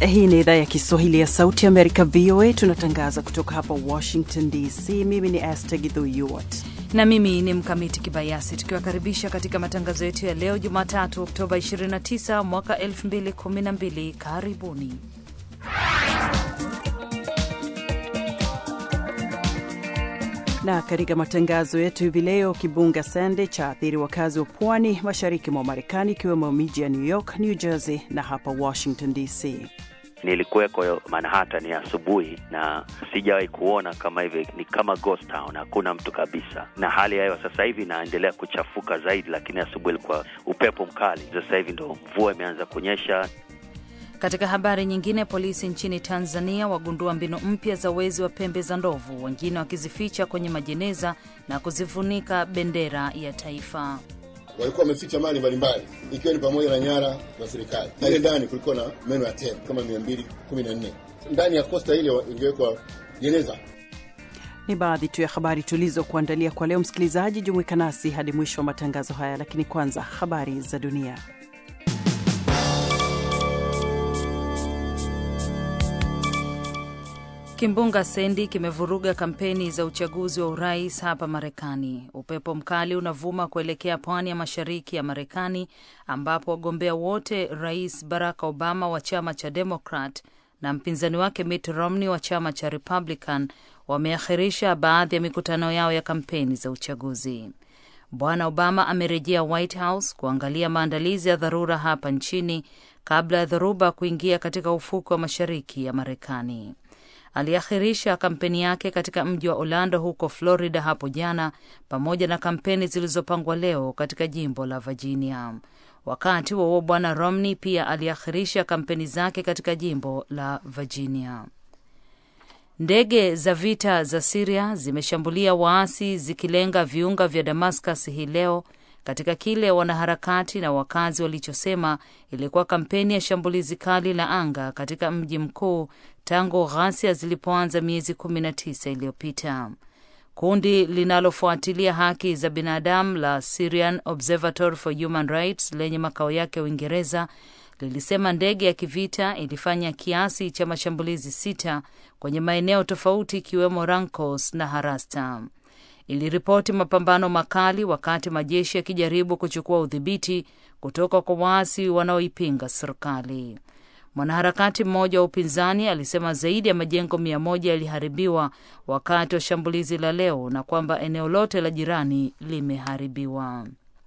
Hii ni idhaa ya Kiswahili ya Sauti Amerika, VOA. Tunatangaza kutoka hapa Washington DC. Mimi ni Aster Gidhuyuwat na mimi ni Mkamiti Kibayasi, tukiwakaribisha katika matangazo yetu ya leo Jumatatu, Oktoba 29 mwaka 2012. Karibuni. na katika matangazo yetu hivi leo, kibunga Sandy cha athiri wakazi wa pwani mashariki mwa Marekani, ikiwemo miji ya New York, New Jersey na hapa Washington DC. Nilikuweko Manhattan ya asubuhi na sijawahi kuona kama hivi, ni kama ghost town, hakuna mtu kabisa, na hali ya hewa sasa hivi inaendelea kuchafuka zaidi, lakini asubuhi ilikuwa upepo mkali. Sasa hivi ndo mvua imeanza kunyesha. Katika habari nyingine, polisi nchini Tanzania wagundua mbinu mpya za wezi wa pembe za ndovu, wengine wakizificha kwenye majeneza na kuzifunika bendera ya taifa. Walikuwa wameficha mali mbalimbali ikiwa ni pamoja na nyara za serikali. Ile ndani kulikuwa na meno ya tembo kama 214 ndani ya kosta ile ingewekwa jeneza. Ni baadhi tu ya habari tulizokuandalia kwa leo. Msikilizaji, jumuika nasi hadi mwisho wa matangazo haya, lakini kwanza habari za dunia. Kimbunga Sandy kimevuruga kampeni za uchaguzi wa urais hapa Marekani. Upepo mkali unavuma kuelekea pwani ya mashariki ya Marekani, ambapo wagombea wote, Rais Barack Obama wa chama cha Democrat na mpinzani wake Mitt Romney wa chama cha Republican, wameakhirisha baadhi ya mikutano yao ya kampeni za uchaguzi. Bwana Obama amerejea White House kuangalia maandalizi ya dharura hapa nchini kabla ya dhoruba kuingia katika ufuko wa mashariki ya Marekani. Aliakhirisha kampeni yake katika mji wa Orlando huko Florida hapo jana, pamoja na kampeni zilizopangwa leo katika jimbo la Virginia. Wakati huo bwana Romney pia aliakhirisha kampeni zake katika jimbo la Virginia. Ndege za vita za Siria zimeshambulia waasi zikilenga viunga vya Damascus hii leo katika kile wanaharakati na wakazi walichosema ilikuwa kampeni ya shambulizi kali la anga katika mji mkuu tangu ghasia zilipoanza miezi kumi na tisa iliyopita. Kundi linalofuatilia haki za binadamu la Syrian Observatory for Human Rights lenye makao yake Uingereza lilisema ndege ya kivita ilifanya kiasi cha mashambulizi sita kwenye maeneo tofauti ikiwemo Rankos na Harasta. Iliripoti mapambano makali wakati majeshi yakijaribu kuchukua udhibiti kutoka kwa waasi wanaoipinga serikali. Mwanaharakati mmoja wa upinzani alisema zaidi ya majengo mia moja yaliharibiwa wakati wa shambulizi la leo na kwamba eneo lote la jirani limeharibiwa.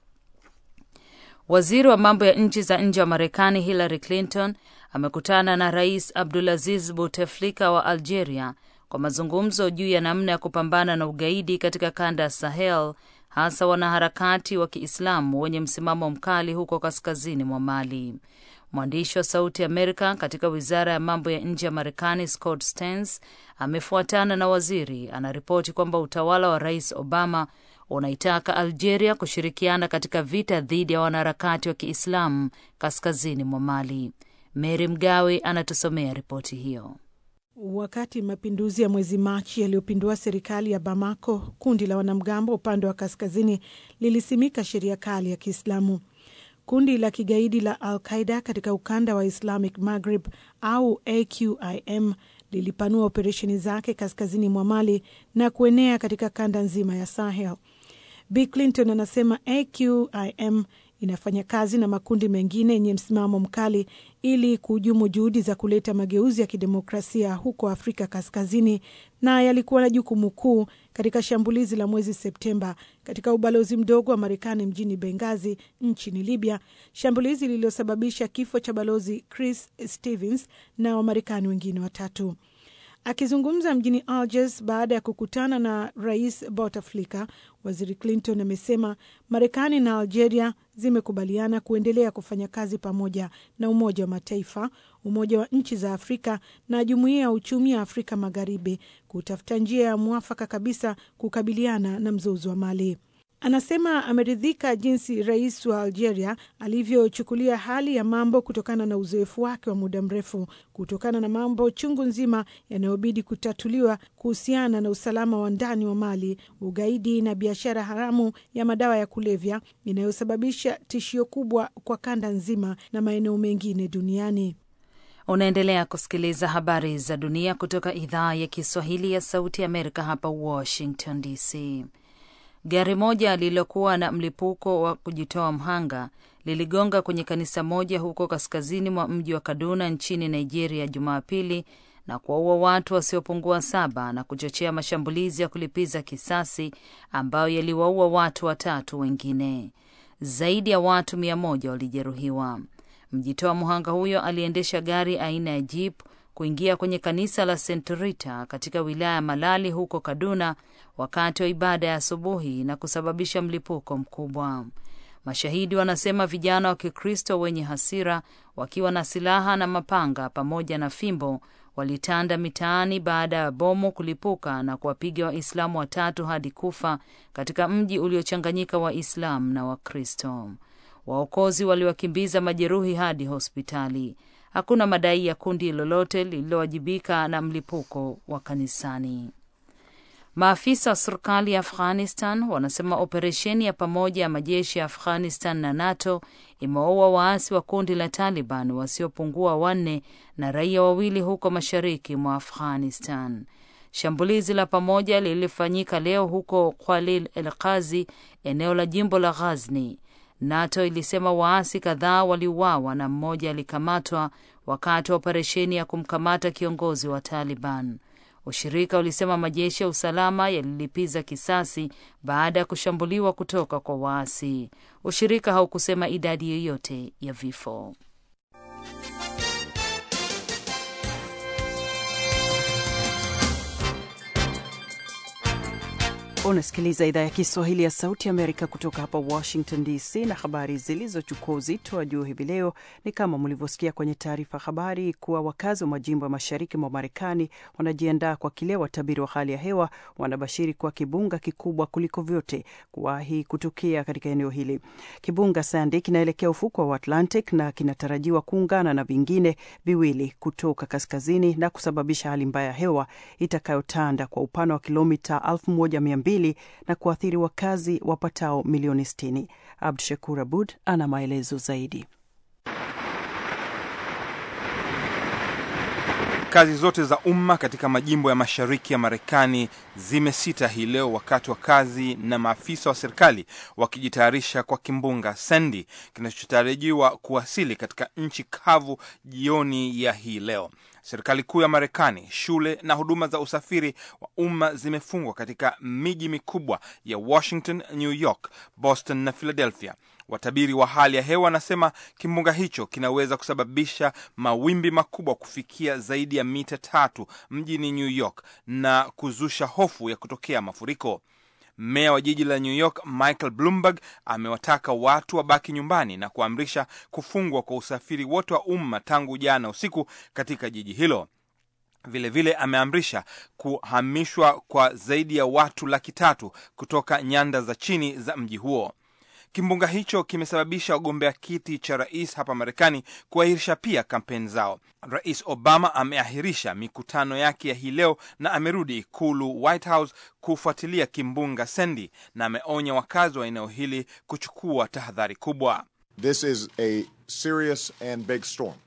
Waziri wa mambo ya nchi za nje wa Marekani Hillary Clinton amekutana na Rais Abdulaziz Bouteflika wa Algeria kwa mazungumzo juu ya namna ya kupambana na ugaidi katika kanda ya Sahel, hasa wanaharakati wa Kiislamu wenye msimamo mkali huko kaskazini mwa Mali. Mwandishi wa Sauti Amerika katika wizara ya mambo ya nje ya Marekani Scott Stearns amefuatana na waziri, anaripoti kwamba utawala wa Rais Obama unaitaka Algeria kushirikiana katika vita dhidi ya wanaharakati wa Kiislamu kaskazini mwa Mali. Mary Mgawe anatusomea ripoti hiyo. Wakati mapinduzi ya mwezi Machi yaliyopindua serikali ya Bamako, kundi la wanamgambo upande wa kaskazini lilisimika sheria kali ya Kiislamu. Kundi la kigaidi la Al Qaida katika ukanda wa Islamic Maghreb au AQIM lilipanua operesheni zake kaskazini mwa Mali na kuenea katika kanda nzima ya Sahel. Bi Clinton anasema AQIM inafanya kazi na makundi mengine yenye msimamo mkali ili kuhujumu juhudi za kuleta mageuzi ya kidemokrasia huko Afrika Kaskazini, na yalikuwa na jukumu kuu katika shambulizi la mwezi Septemba katika ubalozi mdogo wa Marekani mjini Bengazi nchini Libya, shambulizi lililosababisha kifo cha balozi Chris Stevens na Wamarekani wengine watatu. Akizungumza mjini Algiers baada ya kukutana na rais Bouteflika, waziri Clinton amesema Marekani na Algeria zimekubaliana kuendelea kufanya kazi pamoja na Umoja wa Mataifa, Umoja wa Nchi za Afrika na Jumuiya ya Uchumi ya Afrika Magharibi kutafuta njia ya mwafaka kabisa kukabiliana na mzozo wa Mali. Anasema ameridhika jinsi rais wa Algeria alivyochukulia hali ya mambo kutokana na uzoefu wake wa muda mrefu, kutokana na mambo chungu nzima yanayobidi kutatuliwa kuhusiana na usalama wa ndani wa Mali, ugaidi na biashara haramu ya madawa ya kulevya inayosababisha tishio kubwa kwa kanda nzima na maeneo mengine duniani. Unaendelea kusikiliza habari za dunia kutoka idhaa ya Kiswahili ya Sauti ya Amerika hapa Washington DC. Gari moja lililokuwa na mlipuko wa kujitoa mhanga liligonga kwenye kanisa moja huko kaskazini mwa mji wa Kaduna nchini Nigeria Jumapili na kuwaua watu wasiopungua saba na kuchochea mashambulizi ya kulipiza kisasi ambayo yaliwaua watu watatu wengine. Zaidi ya watu mia moja walijeruhiwa. Mjitoa mhanga huyo aliendesha gari aina ya jeep kuingia kwenye kanisa la St Rita katika wilaya ya Malali huko Kaduna wakati wa ibada ya asubuhi na kusababisha mlipuko mkubwa. Mashahidi wanasema vijana wa Kikristo wenye hasira wakiwa na silaha na mapanga pamoja na fimbo walitanda mitaani baada ya bomu kulipuka na kuwapiga Waislamu watatu hadi kufa katika mji uliochanganyika Waislamu na Wakristo. Waokozi waliwakimbiza majeruhi hadi hospitali. Hakuna madai ya kundi lolote lililowajibika na mlipuko wa kanisani. Maafisa wa serikali ya Afghanistan wanasema operesheni ya pamoja ya majeshi ya Afghanistan na NATO imewaua waasi wa kundi la Taliban wasiopungua wanne na raia wawili huko mashariki mwa Afghanistan. Shambulizi la pamoja lilifanyika leo huko Kwalil el Qazi, eneo la jimbo la Ghazni. NATO ilisema waasi kadhaa waliuawa na mmoja alikamatwa wakati wa operesheni ya kumkamata kiongozi wa Taliban. Ushirika ulisema majeshi ya usalama yalilipiza kisasi baada ya kushambuliwa kutoka kwa waasi. Ushirika haukusema idadi yoyote ya vifo. Unasikiliza idhaa ya Kiswahili ya Sauti Amerika kutoka hapa Washington DC, na habari zilizochukua uzito wa juu hivi leo ni kama mlivyosikia kwenye taarifa habari kuwa wakazi wa majimbo ya mashariki mwa Marekani wanajiandaa kwa kile watabiri wa hali ya hewa wanabashiri kuwa kibunga kikubwa kuliko vyote kuwahi kutokea katika eneo hili. Kibunga Sandy kinaelekea ufukwa wa Atlantic na kinatarajiwa kuungana na vingine viwili kutoka kaskazini na kusababisha hali mbaya ya hewa itakayotanda kwa upana wa kilomita 1200 na kuathiri wakazi wapatao milioni 60. Abdu Shakur Abud ana maelezo zaidi. Kazi zote za umma katika majimbo ya mashariki ya Marekani zimesita hii leo wakati wa kazi na maafisa wa serikali wakijitayarisha kwa kimbunga Sandy kinachotarajiwa kuwasili katika nchi kavu jioni ya hii leo. Serikali kuu ya Marekani, shule na huduma za usafiri wa umma zimefungwa katika miji mikubwa ya Washington, New York, Boston na Philadelphia. Watabiri wa hali ya hewa wanasema kimbunga hicho kinaweza kusababisha mawimbi makubwa kufikia zaidi ya mita tatu mjini New York na kuzusha hofu ya kutokea mafuriko. Meya wa jiji la New York Michael Bloomberg amewataka watu wabaki nyumbani na kuamrisha kufungwa kwa usafiri wote wa umma tangu jana usiku katika jiji hilo. Vilevile vile ameamrisha kuhamishwa kwa zaidi ya watu laki tatu kutoka nyanda za chini za mji huo. Kimbunga hicho kimesababisha wagombea kiti cha rais hapa Marekani kuahirisha pia kampeni zao. Rais Obama ameahirisha mikutano yake ya hii leo na amerudi ikulu White House kufuatilia kimbunga Sandy, na ameonya wakazi wa eneo hili kuchukua tahadhari kubwa. This is a serious and big storm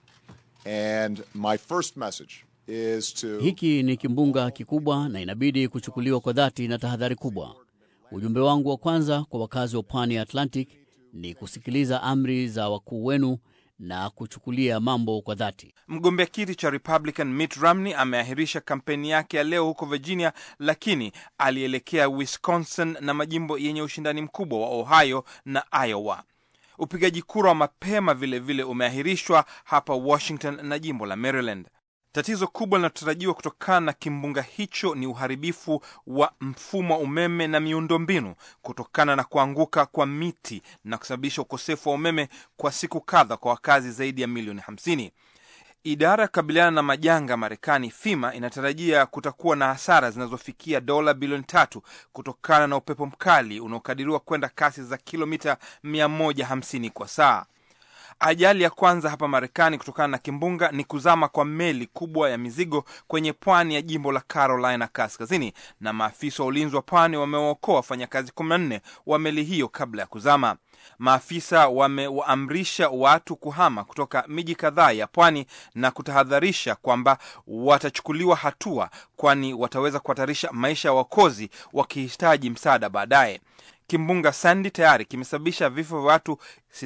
and my first message is to... hiki ni kimbunga kikubwa na inabidi kuchukuliwa kwa dhati na tahadhari kubwa. Ujumbe wangu wa kwanza kwa wakazi wa pwani ya Atlantic ni kusikiliza amri za wakuu wenu na kuchukulia mambo kwa dhati. Mgombea kiti cha Republican Mitt Romney ameahirisha kampeni yake ya leo huko Virginia, lakini alielekea Wisconsin na majimbo yenye ushindani mkubwa wa Ohio na Iowa. Upigaji kura wa mapema vilevile umeahirishwa hapa Washington na jimbo la Maryland. Tatizo kubwa linalotarajiwa kutokana na kimbunga hicho ni uharibifu wa mfumo wa umeme na miundombinu kutokana na kuanguka kwa miti na kusababisha ukosefu wa umeme kwa siku kadha kwa wakazi zaidi ya milioni 50. Idara ya kukabiliana na majanga Marekani, FEMA, inatarajia kutakuwa na hasara zinazofikia dola bilioni tatu kutokana na upepo mkali unaokadiriwa kwenda kasi za kilomita 150 kwa saa. Ajali ya kwanza hapa Marekani kutokana na kimbunga ni kuzama kwa meli kubwa ya mizigo kwenye pwani ya jimbo la Carolina Kaskazini, na maafisa wa ulinzi wa pwani wamewaokoa wafanyakazi 14 wa meli hiyo kabla ya kuzama. Maafisa wamewaamrisha watu kuhama kutoka miji kadhaa ya pwani na kutahadharisha kwamba watachukuliwa hatua, kwani wataweza kuhatarisha maisha ya wakozi wakihitaji msaada baadaye. Kimbunga Sandy tayari kimesababisha vifo vya watu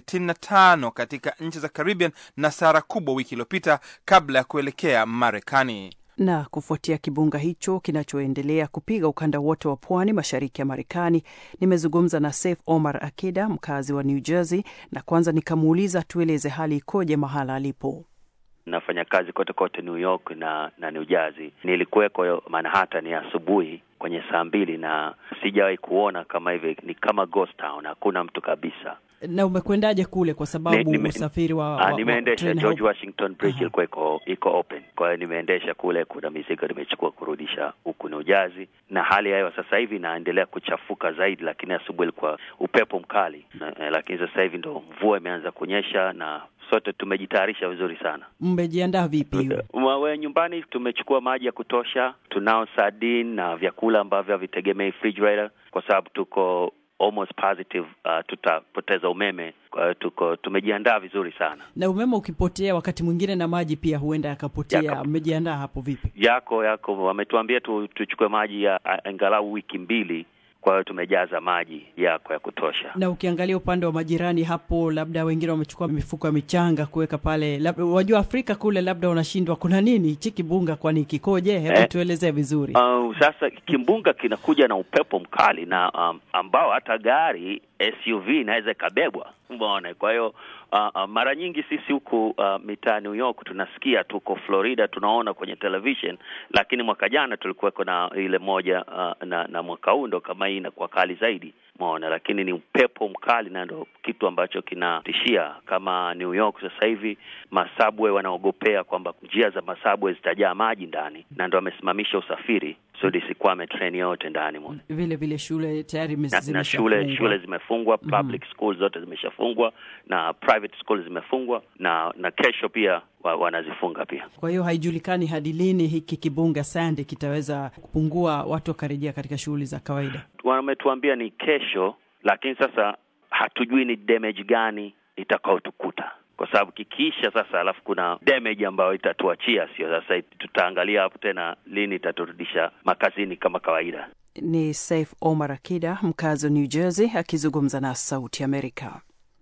65 katika nchi za Caribbean na sara kubwa wiki iliyopita kabla ya kuelekea Marekani. Na kufuatia kimbunga hicho kinachoendelea kupiga ukanda wote wa pwani mashariki ya Marekani, nimezungumza na Saif Omar Akida, mkazi wa New Jersey, na kwanza nikamuuliza tueleze hali ikoje mahala alipo. Nafanya kazi kote kote New York na na New Jersey. Nilikuweko Manhattan ya asubuhi kwenye saa mbili na sijawahi kuona kama hivi, ni kama ghost town, hakuna mtu kabisa. Na umekwendaje kule? Kwa sababu Nime- usafiri wa, Ah, wa, nimeendesha train George haupo. Washington Bridge Aha. ilikuwa iko iko open, kwa hiyo nimeendesha kule. Kuna mizigo nimechukua kurudisha huku New Jersey, na hali ya hewa sasa hivi inaendelea kuchafuka zaidi, lakini asubuhi ilikuwa upepo mkali na, eh, lakini sasa hivi ndo mvua imeanza kunyesha na sote tumejitayarisha vizuri sana. Mmejiandaa vipi? Wawe nyumbani tumechukua maji ya kutosha, tunao sardine na vyakula ambavyo havitegemei refrigerator kwa sababu tuko almost positive uh, tutapoteza umeme. Kwa hiyo tuko tumejiandaa vizuri sana. Na umeme ukipotea wakati mwingine na maji pia huenda yakapotea. Yaka- Mmejiandaa hapo vipi? Yako yako wametuambia tu, tuchukue maji ya a- angalau wiki mbili, kwa hiyo tumejaza maji yako ya kutosha. Na ukiangalia upande wa majirani hapo, labda wengine wamechukua mifuko ya michanga kuweka pale, labda wajua Afrika kule, labda wanashindwa kuna nini hichi kibunga, kwani kikoje? Hebu Eh. tuelezee vizuri. Uh, sasa kimbunga kinakuja na upepo mkali na um, ambao hata gari SUV inaweza ikabebwa, umeona. Kwa hiyo uh, uh, mara nyingi sisi huku uh, mitaa New York tunasikia, tuko Florida tunaona kwenye television, lakini mwaka jana tulikuweko na ile moja uh, na, na mwaka huu ndo kama hii inakuwa kali zaidi umeona, lakini ni upepo mkali na ndo kitu ambacho kinatishia. Kama New York sasa hivi masabwe wanaogopea kwamba njia za masabwe zitajaa maji ndani, na ndo wamesimamisha usafiri so lisikwame treni yote ndani mwa Vile vile shule tayari na, na shule zimeshafungwa. shule zimefungwa, public schools zote zimeshafungwa na private schools zimefungwa, na na kesho pia wa, wanazifunga pia. Kwa hiyo haijulikani hadi lini hiki kibunga Sandy kitaweza kupungua, watu wakarejea katika shughuli za kawaida. Wametuambia ni kesho, lakini sasa hatujui ni damage gani itakaotukuta kwa sababu kikiisha sasa, alafu kuna damage ambayo itatuachia, sio sasa. Tutaangalia hapo tena lini itaturudisha makazini kama kawaida. Ni Saif Omar Akida, mkazi wa New Jersey, akizungumza na Sauti Amerika.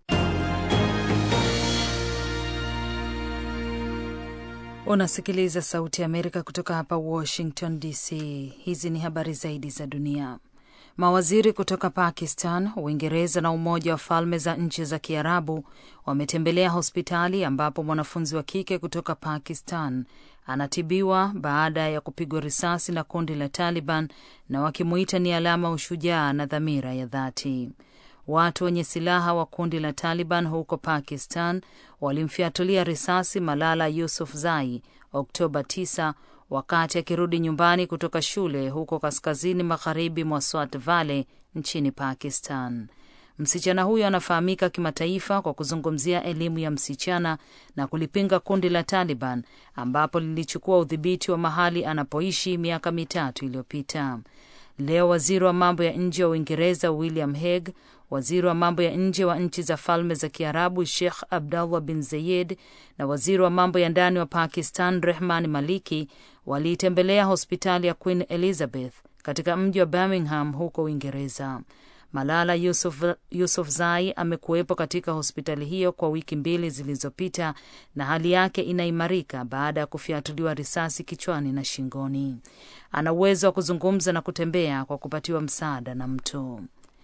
Unasikiliza Sauti ya Amerika kutoka hapa Washington DC. Hizi ni habari zaidi za dunia. Mawaziri kutoka Pakistan, Uingereza na Umoja wa Falme za Nchi za Kiarabu wametembelea hospitali ambapo mwanafunzi wa kike kutoka Pakistan anatibiwa baada ya kupigwa risasi na kundi la Taliban na wakimuita ni alama ya ushujaa na dhamira ya dhati. Watu wenye silaha wa kundi la Taliban huko Pakistan walimfyatulia risasi Malala Yousafzai Oktoba 9 wakati akirudi nyumbani kutoka shule huko kaskazini magharibi mwa Swat Valley nchini Pakistan. Msichana huyo anafahamika kimataifa kwa kuzungumzia elimu ya msichana na kulipinga kundi la Taliban ambapo lilichukua udhibiti wa mahali anapoishi miaka mitatu iliyopita. Leo waziri wa mambo ya nje wa Uingereza William Hague, waziri wa mambo ya nje wa nchi za Falme za Kiarabu Sheikh Abdullah bin Zayed na waziri wa mambo ya ndani wa Pakistan Rehman Maliki waliitembelea hospitali ya Queen Elizabeth katika mji wa Birmingham huko Uingereza. Malala Yusuf, Yusufzai amekuwepo katika hospitali hiyo kwa wiki mbili zilizopita na hali yake inaimarika baada ya kufyatuliwa risasi kichwani na shingoni. Ana uwezo wa kuzungumza na kutembea kwa kupatiwa msaada na mtu.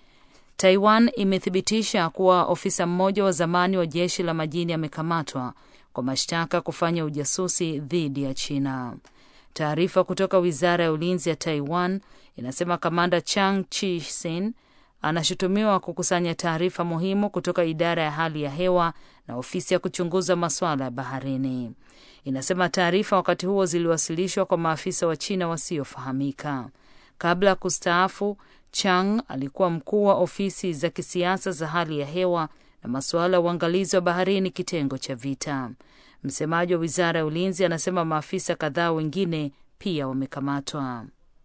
Taiwan imethibitisha kuwa ofisa mmoja wa zamani wa jeshi la majini amekamatwa kwa mashtaka kufanya ujasusi dhidi ya China. Taarifa kutoka wizara ya ulinzi ya Taiwan inasema kamanda Chang Chi-sin anashutumiwa kukusanya taarifa muhimu kutoka idara ya hali ya hewa na ofisi ya kuchunguza masuala ya baharini. Inasema taarifa wakati huo ziliwasilishwa kwa maafisa wa China wasiofahamika. Kabla ya kustaafu, Chang alikuwa mkuu wa ofisi za kisiasa za hali ya hewa na masuala ya uangalizi wa baharini, kitengo cha vita. Msemaji wa wizara ya ulinzi anasema maafisa kadhaa wengine pia wamekamatwa.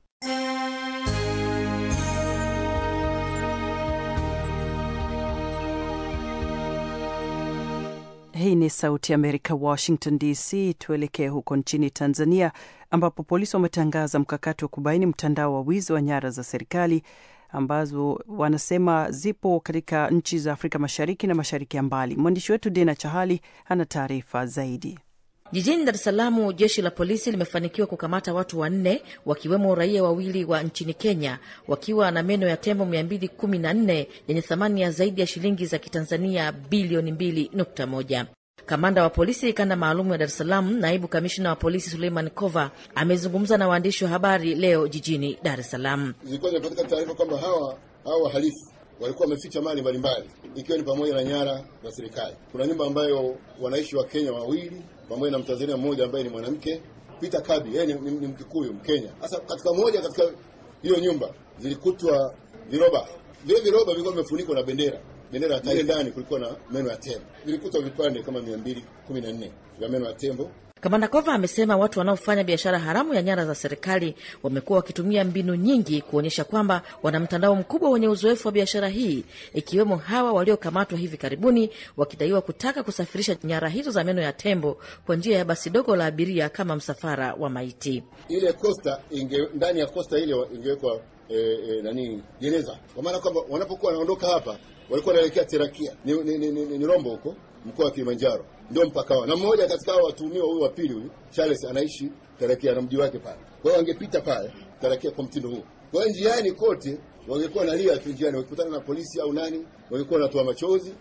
Hii ni Sauti ya Amerika, Washington DC. Tuelekee huko nchini Tanzania, ambapo polisi wametangaza mkakati wa kubaini mtandao wa wizi wa nyara za serikali ambazo wanasema zipo katika nchi za Afrika Mashariki na mashariki ya mbali. Mwandishi wetu Dina Chahali ana taarifa zaidi. Jijini Dar es Salaam, jeshi la polisi limefanikiwa kukamata watu wanne wakiwemo raia wawili wa nchini Kenya wakiwa na meno ya tembo 214 yenye thamani ya zaidi ya shilingi za Kitanzania bilioni 2.1. Kamanda wa polisi kanda maalum ya Dar es Salaam, naibu kamishna wa polisi Suleiman Kova amezungumza na waandishi wa habari leo jijini Dar es Salaam. Zilikuwa zimepatikana taarifa kwamba hawa hawa wahalifu walikuwa wameficha mali mbalimbali ikiwa ni pamoja na nyara za serikali. Kuna nyumba ambayo wanaishi wa Kenya wawili pamoja na Mtanzania mmoja ambaye ni mwanamke Peter Kabi, yeye ni, ni, ni Mkikuyu Mkenya. Sasa katika moja katika hiyo nyumba zilikutwa viroba, vile viroba vilikuwa vimefunikwa na bendera bendera ya taifa. Ndani kulikuwa na meno ya tembo, vilikutwa vipande kama mia mbili kumi na nne vya meno ya tembo. Kamanda Kova amesema watu wanaofanya biashara haramu ya nyara za serikali wamekuwa wakitumia mbinu nyingi kuonyesha kwamba wana mtandao mkubwa wenye uzoefu wa biashara hii, ikiwemo hawa waliokamatwa hivi karibuni wakidaiwa kutaka kusafirisha nyara hizo za meno ya tembo kwa njia ya basi dogo la abiria kama msafara wa maiti. Ile kosta inge, ndani ya kosta ile ingewekwa e, e, nani gereza, kwa maana kwamba wanapokuwa wanaondoka hapa walikuwa wanaelekea Terakia ni, ni, ni, ni, ni Rombo huko mkoa wa Kilimanjaro ndio mpaka wao, na mmoja katika hao watuhumiwa huyu wa pili huyu Charles anaishi Tarakia na mji wake pale. Kwa hiyo wangepita pale Tarakia kwa mtindo huu. Kwa hiyo njiani kote wangekuwa nalia tu njiani, wakikutana na polisi au nani, wangekuwa wanatoa machozi.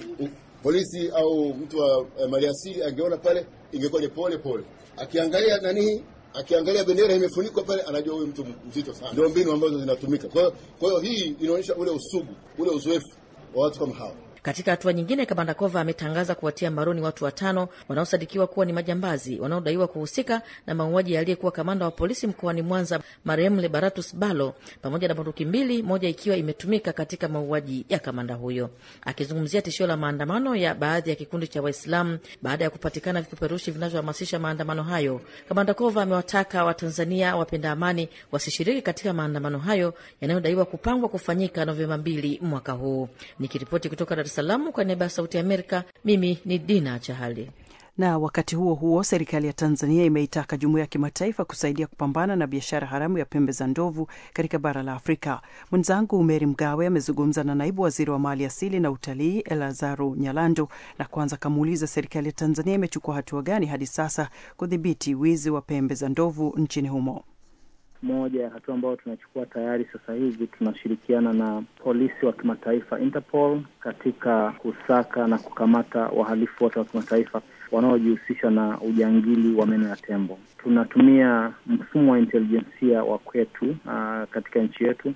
Polisi au mtu wa eh, maliasili angeona pale, ingekuwa ni pole pole, akiangalia nani akiangalia bendera imefunikwa pale, anajua huyu mtu mzito sana. Ndio mbinu ambazo zinatumika. Kwa hiyo kwa hiyo hii inaonyesha ule usugu, ule uzoefu wa watu kama hawa. Katika hatua nyingine, kamanda Kova ametangaza kuwatia mbaroni watu watano wanaosadikiwa kuwa ni majambazi wanaodaiwa kuhusika na mauaji ya aliyekuwa kamanda wa polisi mkoani Mwanza, marehemu Lebaratus Balo, pamoja na bunduki mbili, moja ikiwa imetumika katika mauaji ya kamanda huyo. Akizungumzia tishio la maandamano ya baadhi ya kikundi cha Waislamu baada ya kupatikana vipeperushi vinavyohamasisha maandamano hayo, kamanda Kova amewataka Watanzania wapenda amani wasishiriki katika maandamano hayo yanayodaiwa kupangwa kufanyika Novemba mbili mwaka huu. Nikiripoti kutoka Dar Salamu kwa niaba ya Sauti ya Amerika, mimi ni Dina Chahali. Na wakati huo huo, serikali ya Tanzania imeitaka jumuiya ya kimataifa kusaidia kupambana na biashara haramu ya pembe za ndovu katika bara la Afrika. Mwenzangu Meri Mgawe amezungumza na naibu waziri wa mali asili na utalii Elazaru Nyalando, na kwanza kamuuliza serikali ya Tanzania imechukua hatua gani hadi sasa kudhibiti wizi wa pembe za ndovu nchini humo. Moja ya hatua ambayo tunachukua tayari sasa hivi, tunashirikiana na polisi wa kimataifa Interpol katika kusaka na kukamata wahalifu wote wa kimataifa wanaojihusisha na ujangili wa meno ya tembo. Tunatumia mfumo wa intelijensia wa kwetu uh, katika nchi yetu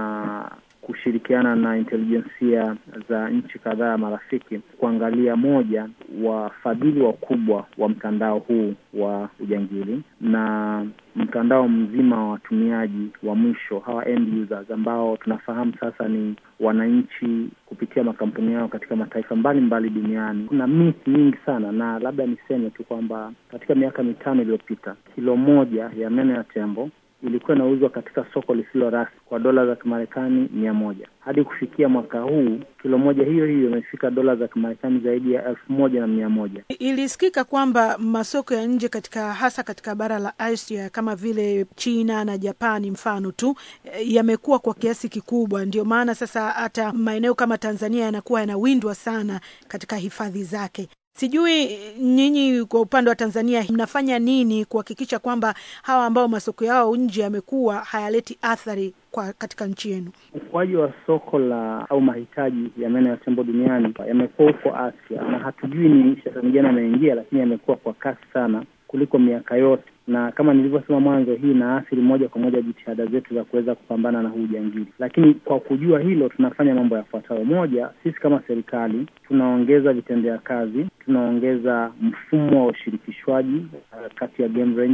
na kushirikiana na intelijensia za nchi kadhaa marafiki kuangalia moja, wafadhili wakubwa wa mtandao huu wa ujangili na mtandao mzima wa watumiaji wa mwisho hawa end users, ambao tunafahamu sasa ni wananchi kupitia makampuni yao katika mataifa mbalimbali mbali duniani. Kuna myth nyingi sana, na labda niseme tu kwamba katika miaka mitano iliyopita kilo moja ya meno ya tembo ilikuwa inauzwa katika soko lisilo rasmi kwa dola za Kimarekani mia moja. Hadi kufikia mwaka huu kilo moja hiyo hiyo imefika dola za Kimarekani zaidi ya elfu moja na mia moja. Ilisikika kwamba masoko ya nje katika hasa katika bara la Asia kama vile China na Japani mfano tu yamekuwa kwa kiasi kikubwa, ndio maana sasa hata maeneo kama Tanzania yanakuwa yanawindwa sana katika hifadhi zake. Sijui nyinyi kwa upande wa Tanzania mnafanya nini kuhakikisha kwamba hawa ambao masoko yao nje yamekuwa hayaleti athari kwa katika nchi yenu? Ukuaji wa soko la au mahitaji ya meno ya tembo duniani yamekuwa huko Asia, na hatujui ni shetani gani ameingia, lakini yamekuwa kwa kasi sana kuliko miaka yote, na kama nilivyosema mwanzo, hii inaathiri moja kwa moja jitihada zetu za kuweza kupambana na huu ujangili. Lakini kwa kujua hilo, tunafanya mambo yafuatayo. Moja, sisi kama serikali tunaongeza vitendea kazi, tunaongeza mfumo wa ushirikishwaji uh, kati ya game rangers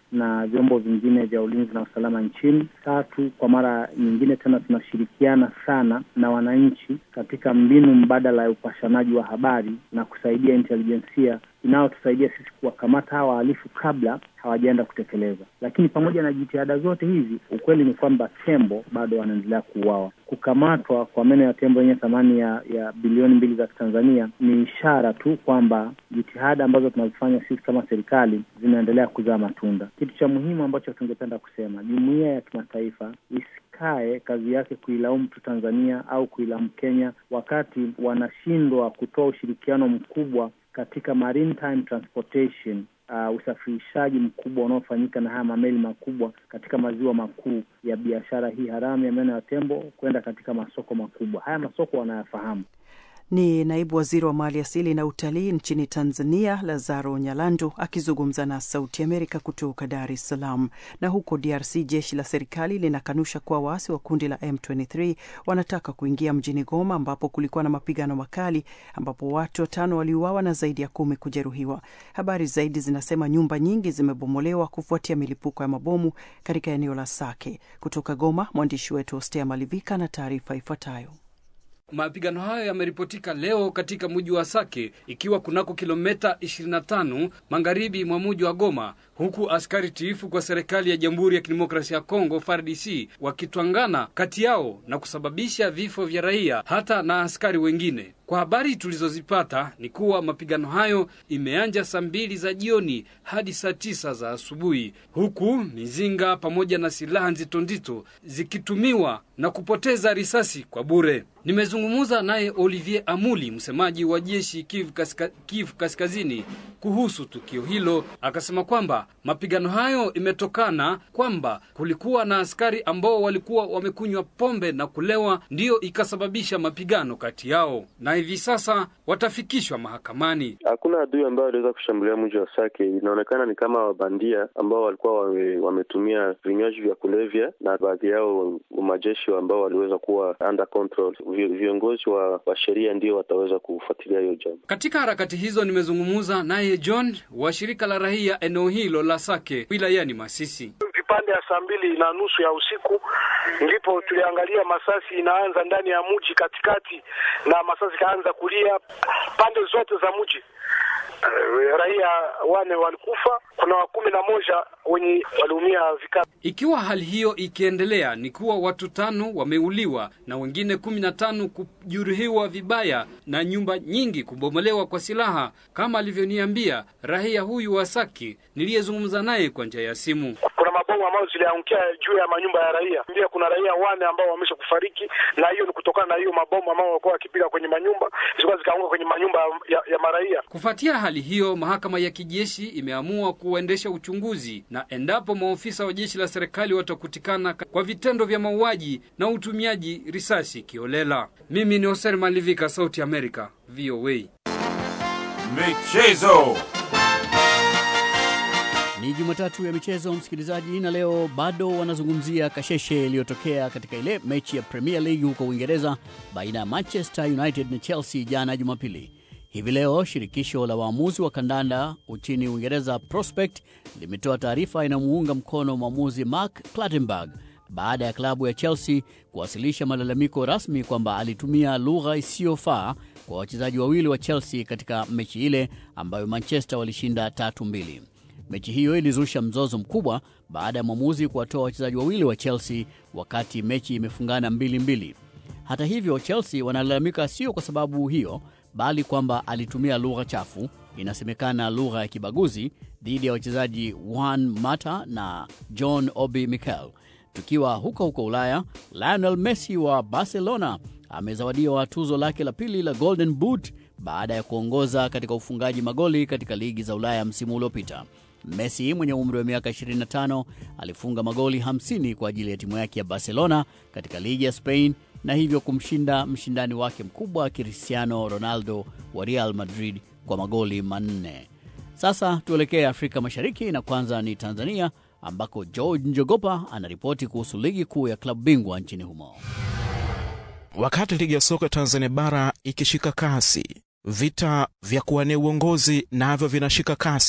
na vyombo vingine vya ulinzi na usalama nchini. Tatu, kwa mara nyingine tena tunashirikiana sana na wananchi katika mbinu mbadala ya upashanaji wa habari na kusaidia intelijensia inayotusaidia sisi kuwakamata hawa wahalifu kabla hawajaenda kutekeleza. Lakini pamoja na jitihada zote hizi, ukweli ni kwamba tembo bado wanaendelea kuuawa. Kukamatwa kwa meno ya tembo yenye thamani ya, ya bilioni mbili za Tanzania ni ishara tu kwamba jitihada ambazo tunazifanya sisi kama serikali zinaendelea kuzaa matunda. Kitu cha muhimu ambacho tungependa kusema, jumuiya ya kimataifa isikae kazi yake kuilaumu tu Tanzania au kuilaumu Kenya wakati wanashindwa kutoa ushirikiano mkubwa katika maritime transportation uh, usafirishaji mkubwa unaofanyika na haya mameli makubwa katika maziwa makuu ya biashara hii haramu ya meno ya tembo kwenda katika masoko makubwa. Haya masoko wanayafahamu. Ni naibu waziri wa mali asili na utalii nchini Tanzania, Lazaro Nyalandu akizungumza na Sauti Amerika kutoka Dar es Salaam. Na huko DRC, jeshi la serikali linakanusha kuwa waasi wa kundi la M23 wanataka kuingia mjini Goma, ambapo kulikuwa na mapigano makali, ambapo watu watano waliuawa na zaidi ya kumi kujeruhiwa. Habari zaidi zinasema nyumba nyingi zimebomolewa kufuatia milipuko ya mabomu katika eneo la Sake. Kutoka Goma, mwandishi wetu Ostea Malivika na taarifa ifuatayo. Mapigano hayo yameripotika leo katika mji wa Sake ikiwa kunako kilomita 25 magharibi mwa mji wa Goma, huku askari tiifu kwa serikali ya Jamhuri ya Kidemokrasia ya Kongo FARDC wakitwangana kati yao na kusababisha vifo vya raia hata na askari wengine. Kwa habari tulizozipata ni kuwa mapigano hayo imeanja saa mbili za jioni hadi saa tisa za asubuhi, huku mizinga pamoja na silaha nzito nzito zikitumiwa na kupoteza risasi kwa bure. Nimezungumza naye Olivier Amuli, msemaji wa jeshi Kivu Kaska, Kivu Kaskazini kuhusu tukio hilo, akasema kwamba mapigano hayo imetokana kwamba kulikuwa na askari ambao walikuwa wamekunywa pombe na kulewa, ndiyo ikasababisha mapigano kati yao, na hivi sasa watafikishwa mahakamani. Hakuna adui ambao waliweza kushambulia mji wa Sake. Inaonekana ni kama wabandia ambao walikuwa wame, wametumia vinywaji vya kulevya na baadhi yao majeshi ambao waliweza kuwa under control. Viongozi wa, wa sheria ndio wataweza kufuatilia hiyo jambo. Katika harakati hizo nimezungumza naye John wa shirika la raia eneo hilo la Sake wilayani Masisi. Vipande ya saa mbili na nusu ya usiku ndipo tuliangalia masasi inaanza ndani ya mji katikati, na masasi ikaanza kulia pande zote za mji. Uh, raia wane walikufa, kuna wa kumi na moja wenye waliumia vikali. Ikiwa hali hiyo ikiendelea, ni kuwa watu tano wameuliwa na wengine kumi na tano kujeruhiwa vibaya na nyumba nyingi kubomolewa kwa silaha, kama alivyoniambia raia huyu wa Saki niliyezungumza naye kwa njia ya simu. Kuna mabomu ambayo ziliangukia juu ya manyumba ya raia, pia kuna raia wane ambao wamesha kufariki, na hiyo ni kutokana na hiyo mabomu ambao walikuwa wakipiga kwenye manyumba, zilikuwa zikaanguka kwenye manyumba ya, ya maraia. Kufuatia hali hiyo, mahakama ya kijeshi imeamua kuendesha uchunguzi na endapo maofisa wa jeshi la serikali watakutikana kwa vitendo vya mauaji na utumiaji risasi kiolela. Mimi ni Hoser Malivika, Sauti America, VOA. Michezo. Ni Jumatatu ya michezo, msikilizaji, na leo bado wanazungumzia kasheshe iliyotokea katika ile mechi ya Premier League huko Uingereza baina ya Manchester United na Chelsea jana Jumapili. Hivi leo shirikisho la waamuzi wa kandanda nchini Uingereza, Prospect, limetoa taarifa inamuunga mkono mwamuzi Mark Clattenburg baada ya klabu ya Chelsea kuwasilisha malalamiko rasmi kwamba alitumia lugha isiyofaa kwa wachezaji wawili wa Chelsea katika mechi ile ambayo Manchester walishinda tatu mbili. Mechi hiyo ilizusha mzozo mkubwa baada ya mwamuzi kuwatoa wachezaji wawili wa Chelsea wakati mechi imefungana mbili mbili. Hata hivyo, Chelsea wanalalamika sio kwa sababu hiyo, bali kwamba alitumia lugha chafu, inasemekana lugha ya kibaguzi, dhidi ya wachezaji Juan Mata na John Obi Mikel. Tukiwa huko huko Ulaya, Lionel Messi wa Barcelona amezawadiwa tuzo lake la pili la Golden Boot baada ya kuongoza katika ufungaji magoli katika ligi za Ulaya msimu uliopita. Messi mwenye umri wa miaka 25 alifunga magoli 50 kwa ajili ya timu yake ya Barcelona katika ligi ya Spain na hivyo kumshinda mshindani wake mkubwa Cristiano Ronaldo wa Real Madrid kwa magoli manne. Sasa tuelekee Afrika Mashariki na kwanza ni Tanzania ambako George Njogopa anaripoti kuhusu ligi kuu ya klabu bingwa nchini humo. Wakati ligi ya soka Tanzania bara ikishika kasi, vita vya kuwania uongozi navyo vinashika kasi,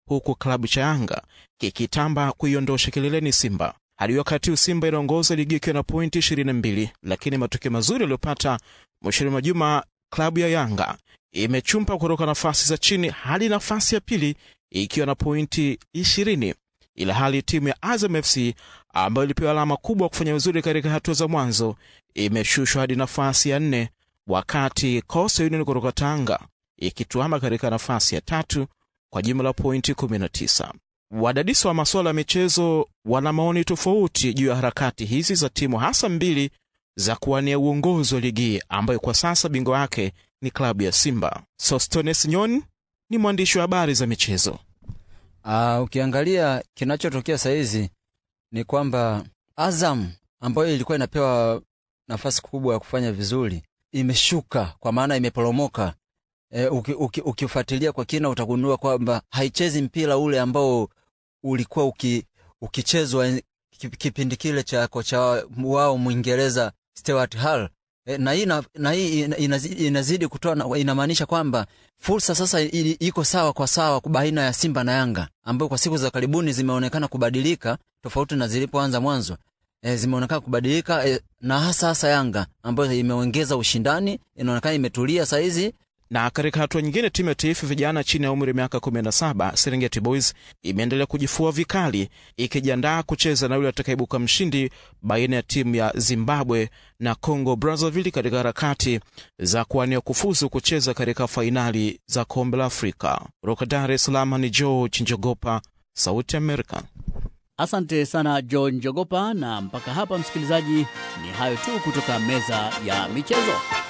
huku klabu cha Yanga kikitamba kuiondosha kileleni Simba. Hadi wakati huu Simba inaongoza ligi ikiwa na pointi 22, lakini matokeo mazuri yaliyopata mwishoni mwa juma, klabu ya Yanga imechumpa kutoka nafasi za chini hadi nafasi ya pili ikiwa na pointi 20, ila hali timu ya Azam FC ambayo ilipewa alama kubwa kufanya vizuri katika hatua za mwanzo imeshushwa hadi nafasi ya nne, wakati Coastal Union kutoka Tanga ikituama katika nafasi ya tatu kwa jumla pointi 19. Wadadisi wa masuala ya michezo wana maoni tofauti juu ya harakati hizi za timu hasa mbili za kuwania uongozi wa ligi ambayo kwa sasa bingwa wake ni klabu ya Simba. Sostones Nyoni ni mwandishi wa habari za michezo. Uh, ukiangalia kinachotokea sahizi ni kwamba Azam ambayo ilikuwa inapewa nafasi kubwa ya kufanya vizuri imeshuka, kwa maana imeporomoka. E, ukifuatilia uki, uki kwa kina utagundua kwamba haichezi mpira ule ambao ulikuwa uki, ukichezwa kipindi kile cha kocha wao Mwingereza Stuart Hall. E, na hii na hii inazidi, inazidi kutoa, inamaanisha kwamba fursa sasa iko sawa kwa sawa baina ya Simba na Yanga ambayo kwa siku za karibuni zimeonekana kubadilika tofauti na zilipoanza mwanzo. E, zimeonekana kubadilika e, na hasa hasa Yanga ambayo imeongeza ushindani, inaonekana imetulia saizi na katika hatua nyingine, timu ya taifa vijana chini ya umri wa miaka 17 Serengeti Boys imeendelea kujifua vikali, ikijiandaa kucheza na yule atakayeibuka mshindi baina ya timu ya Zimbabwe na Congo Brazzaville katika harakati za kuwania kufuzu kucheza katika fainali za kombe la Afrika. Kutoka Dar es Salaam ni George Njogopa, Sauti Amerika. Asante sana George Njogopa, na mpaka hapa msikilizaji, ni hayo tu kutoka meza ya michezo.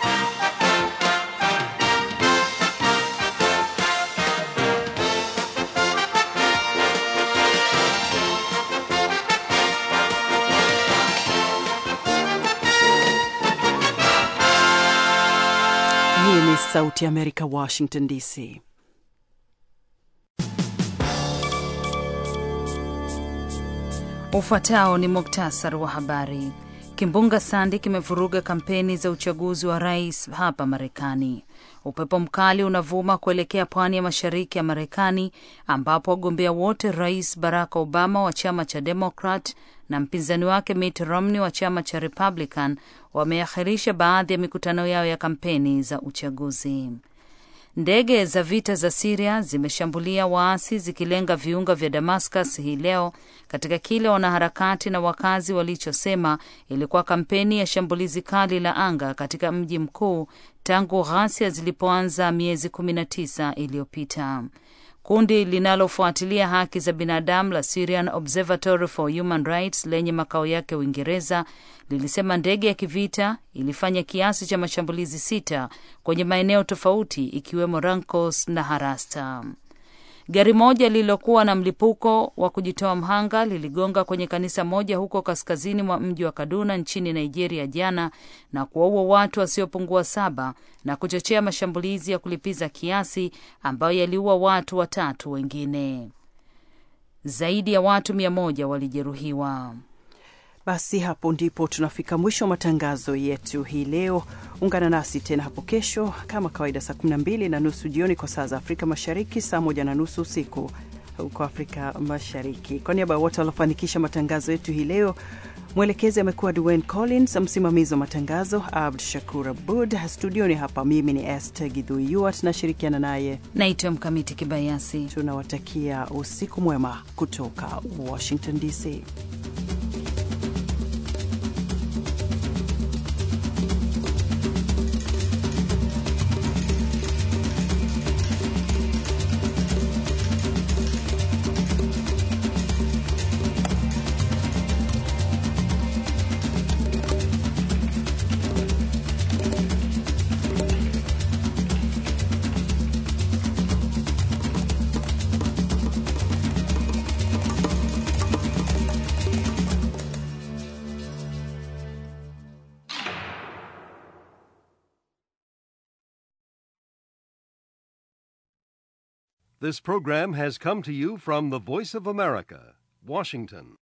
Hii ni Sauti ya Amerika, Washington DC. Ufuatao ni muktasari wa habari. Kimbunga Sandy kimevuruga kampeni za uchaguzi wa rais hapa Marekani. Upepo mkali unavuma kuelekea pwani ya mashariki ya Marekani, ambapo wagombea wote, Rais Barack Obama wa chama cha Democrat na mpinzani wake Mitt Romney wa chama cha Republican, wameakhirisha baadhi ya mikutano yao ya kampeni za uchaguzi. Ndege za vita za Siria zimeshambulia waasi zikilenga viunga vya Damascus hii leo katika kile wanaharakati na wakazi walichosema ilikuwa kampeni ya shambulizi kali la anga katika mji mkuu tangu ghasia zilipoanza miezi kumi na tisa iliyopita. Kundi linalofuatilia haki za binadamu la Syrian Observatory for Human Rights lenye makao yake Uingereza lilisema ndege ya kivita ilifanya kiasi cha mashambulizi sita kwenye maeneo tofauti ikiwemo Rankos na Harasta. Gari moja lililokuwa na mlipuko wa kujitoa mhanga liligonga kwenye kanisa moja huko kaskazini mwa mji wa Kaduna nchini Nigeria jana na kuwaua watu wasiopungua saba na kuchochea mashambulizi ya kulipiza kiasi ambayo yaliua watu watatu wengine. Zaidi ya watu mia moja walijeruhiwa. Basi hapo ndipo tunafika mwisho wa matangazo yetu hii leo. Ungana nasi tena hapo kesho kama kawaida, saa 12 na nusu jioni kwa saa za Afrika Mashariki, saa moja na nusu usiku huko Afrika Mashariki. Kwa niaba ya wote waliofanikisha matangazo yetu hii leo, mwelekezi amekuwa Dwayne Collins, msimamizi wa matangazo Abd Shakur Abud. Studioni hapa mimi ni Esther Gidhui tunashirikiana naye naitwa Mkamiti Kibayasi. Tunawatakia usiku mwema kutoka Washington DC. This program has come to you from the Voice of America, Washington.